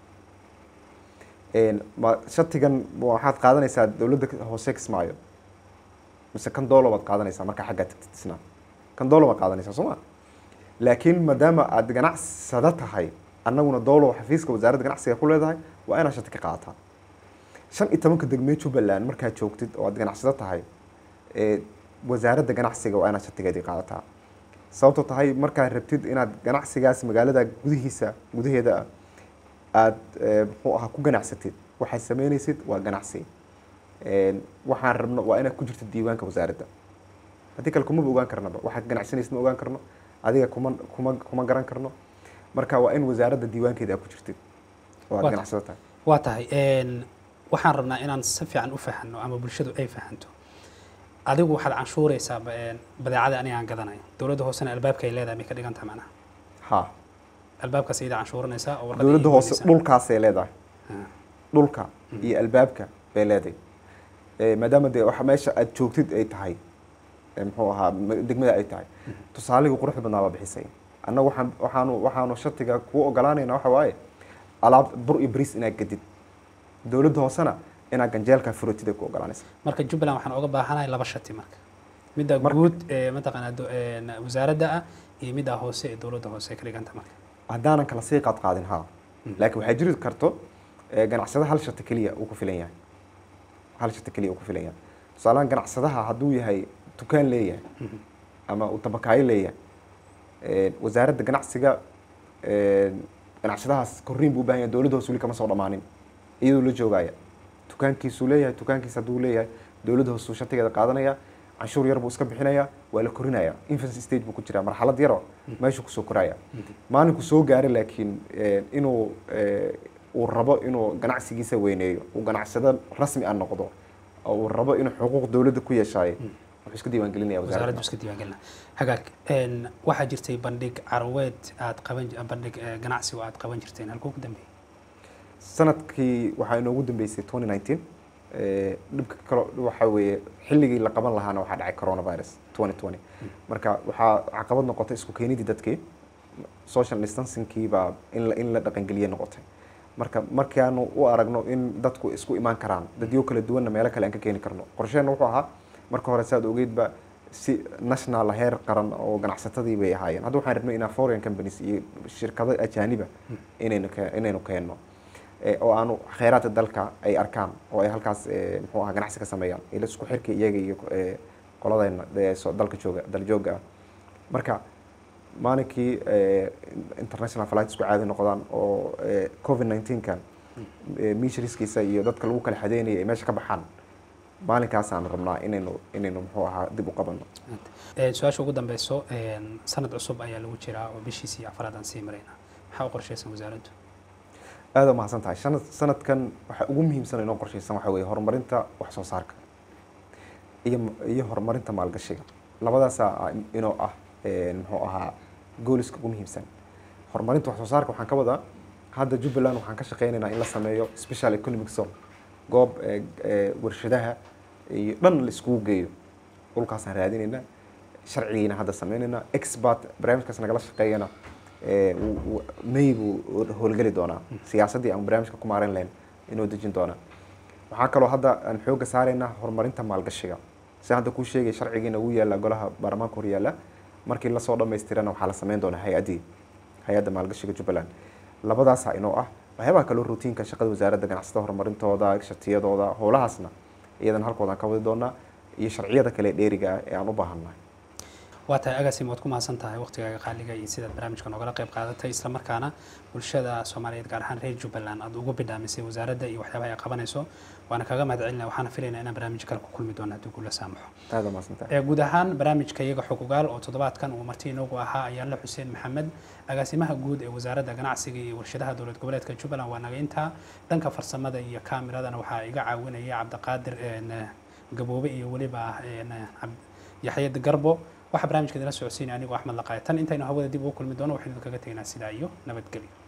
Een, ma shatigan waxaad qaadanaysaa dowladda hoose kismaayo mise kan doolow baad qaadanaysaa markaa xaggaa tagtid isna kan doolow baad qaadanaysaa soo ma laakiin maadaama aad ganacsada tahay annaguna doolow xafiiska wasaaradda ganacsiga ku leedahay waa inaad shati ka qaadataa shan iyo tobanka degmee jubbaland markaad joogtid oo aad ganacsado tahay ee wasaaradda ganacsiga waa inaad shatigeedii qaadataa sababtoo tahay markaad rabtid inaad ganacsigaas magaalada gudihiisa gudaheeda ah aad eh, muxuu ahaa ku ganacsatid waxaad sameynaysid waa ganacsi Een, waxaan rabno waa inaad ku jirtid diiwaanka wasaaradda haddii kale kumaba ogaan karnaba waxaad ganacsanaysid ma ogaan karno adiga kuma kuma kuma garan karno marka waa in wasaaradda diiwaankeeda aad ku jirtid oo aad Waa- ganacsado tahay waa tahay een, waxaan rabnaa inaan si fiican u fahanno ama bulshadu ay fahanto adigu waxaad canshuuraysaa ba- een, badeecada aniga aan gadanayo dowladda hoosena albaabka ay leedahay may ka dhigan tahay macnaha ha albaabkaas iyada canshuuranaysaa oo warqadda dowladda ii hoose goynaysaa. dhulkaasay leedahay Ah, dhulka iyo albaabka bay leedahay Eh, maadaama dee waxa meesha aad joogtid ay tahay eh, muxuu ahaa ma- degmada ay tahay tusaaligii quruxda badnaa baa bixisay annaga waxaan waxaanu waxaanu shatiga kuu ogolaanayna waxa waaye alaab bur iyo bariis inaad gadid dowladda hoosena inaad ganjeelka furatid ay ku ogolaanaysa marka jubbaland waxaan oga baahanahay laba shati marka midda Marka- guud ee mataqaanaa do- een, wasaaradda ah iyo midda hoose ee dowladda hoose ay ka dhigan tahay marka haddaanan kala sii qaad qaadin ha laakiin waxaa jiri karto eh, ganacsada hal shati keliya uu ku filan yahay hal shati keliya uu ku filan yahay tusaalahan ganacsadaha hadduu yahay dukaan leeyahay ama uu tabakaayo leeyahay eh, wasaaradda ganacsiga eh, ganacsadahaas korriin buu u baahan yahay dowladda hoose weli kama soo dhammaanin iyadoo la joogaya dukaankiisuu leeyahay dukaankiisa hadduu leeyahay dowladda hoose uu shatigeeda qaadanaya canshuur yar buu iska bixinaya waa la korinaya infancy stage buu ku jiraa marxalad yaro meeshuu kusoo koraya maalinku soo gaara laakiin eh, inuu eh, uu rabo inuu ganacsigiisa weyneeyo uu ganacsado rasmi ah noqdo oo uu rabo inuu xuquuq dowladda ku yeeshaayo wuxuu iska diiwaangelinaya wasaaraddu wasaaradda iska diiwaangelina hagaag een, waxaa jirtay bandhig carweed aad qaban ji- bandhig eh, ganacsi oo aad qaban jirteen halkuu ku dambeeyey sanadkii waxaa inoogu dambeysay 2019 eh, dhibka kale waxa weeye xilligii la qaban lahaana waxaa dhacay coronavirus 2020 marka waxaa caqabad noqotay isku keenidii dadkii social distancingkii baa in la in la dhaqangeliye noqotay marka markaanu u aragno in dadku isku imaan karaan dadyo kala duwanna meelo kale aan ka keeni karno qorsheenna wuxuu ahaa marka hore saad ogeydba si national heer qaran oo ganacsatadii bay ahaayeen hadda waxaan rabnay inaa foreign companies iyo shirkado ajaaniba inaynu ke- inaynu keenno Eh, oo aanu kheyraadka dalka ay arkaan oo ay halkaas eh, muxuu ahaa ganacsi ka sameeyaan ila isku xirka iyaga iyo eh, qoladayna ee soo- dalka jooga daljooga ah marka maalinkii eh, international flight isku caadi noqdaan oo eh, covid 19kan miishriskiisa iyo dadka lagu kala xadeynaya ay meesha ka baxaan maalinkaasaan rabnaa inaynu inaynu muxuu ahaa dib u qabanno Een, su-aasha ugu dambeyso een, sanad cusub ayaa lagu jiraa oo bishiisii afraad aan sii marayna maxaa u qorshaysan wasaaraddu aada u mahadsan tahay sanad sanadkan waxa ugu muhiimsan inoo qorshaysan waxa weeye horumarinta wax soo saarka iyo iyo horumarinta maalgashiga labadaasaa ah inoo ah een, muxuu ahaa gooliska ugu muhiimsan horumarinta wax soo saarka waxaan ka wadaa hadda jubbaland waxaan ka shaqeynaynaa in la sameeyo special economic zone goob ee, ee, warshadaha iyo dhan la iskugu geeyo dhulkaasaan raadinaynaa sharcigiina hadda sameynaynaa expert barnaamijkaas nagala shaqeeyana ee, wuu- wuu- may buu howlgeli doonaa siyaasaddii aan barnaamijka ku maareyn lahayn inuu dejin doonaa waxaa kaloo hadda aan xoogga saaraynaa horumarinta maalgashiga si hadda kuu sheegay sharcigiina wuu yaalla golaha baarlamaanka hor yaalla markii lasoo dhammaystirana waxaa la sameyn doonaa hay-addii hay-adda maalgashiga jubbaland labadaasaa inoo ah waxyaabaha kaloo rutiinka shaqada wasaaradda ganacsatada horumarintooda shatiyadooda howlahaasna iyadan halkoodaan ka wadi doonaa iyo sharciyada kale ee dheeriga ah ee aan u baahannahay waa tahay agaasim waad ku mahadsan tahay waqtigaaga qaaliga iyo sidaad barnaamijka noogala qayb qaadatay islamarkaana bulshada soomaaliyeed gaar ahaan reer jubbaland aad ugu bidhaamisay wasaaradda iyo waxyaabaha ay qabanayso waana kaga mahad celinaya waxaana filaynaa inaan barnaamij kale ku kulmi doono haddii kula saamaxo aada maasantahay ee guud ahaan barnaamijka iyaga xogogaal oo toddobaadkan uu marti inoogu ahaa ayaanle xuseen maxamed agaasimaha guud ee wasaaradda ganacsiga iyo warshadaha dowlad goboleedka jubbaland waa naga intaa dhanka farsamada iyo kaamiradana waxaa iga caawinaya cabdiqaadir een, gaboobe iyo weliba een, cab- yaxye garbo waxaa barnaamijka idila socodsiinaya anigoo axmed laqaaya tan intaynu hawada dib ugu kulmi doono waxaynu kaga tegnaa sidaa iyo nabadgelyo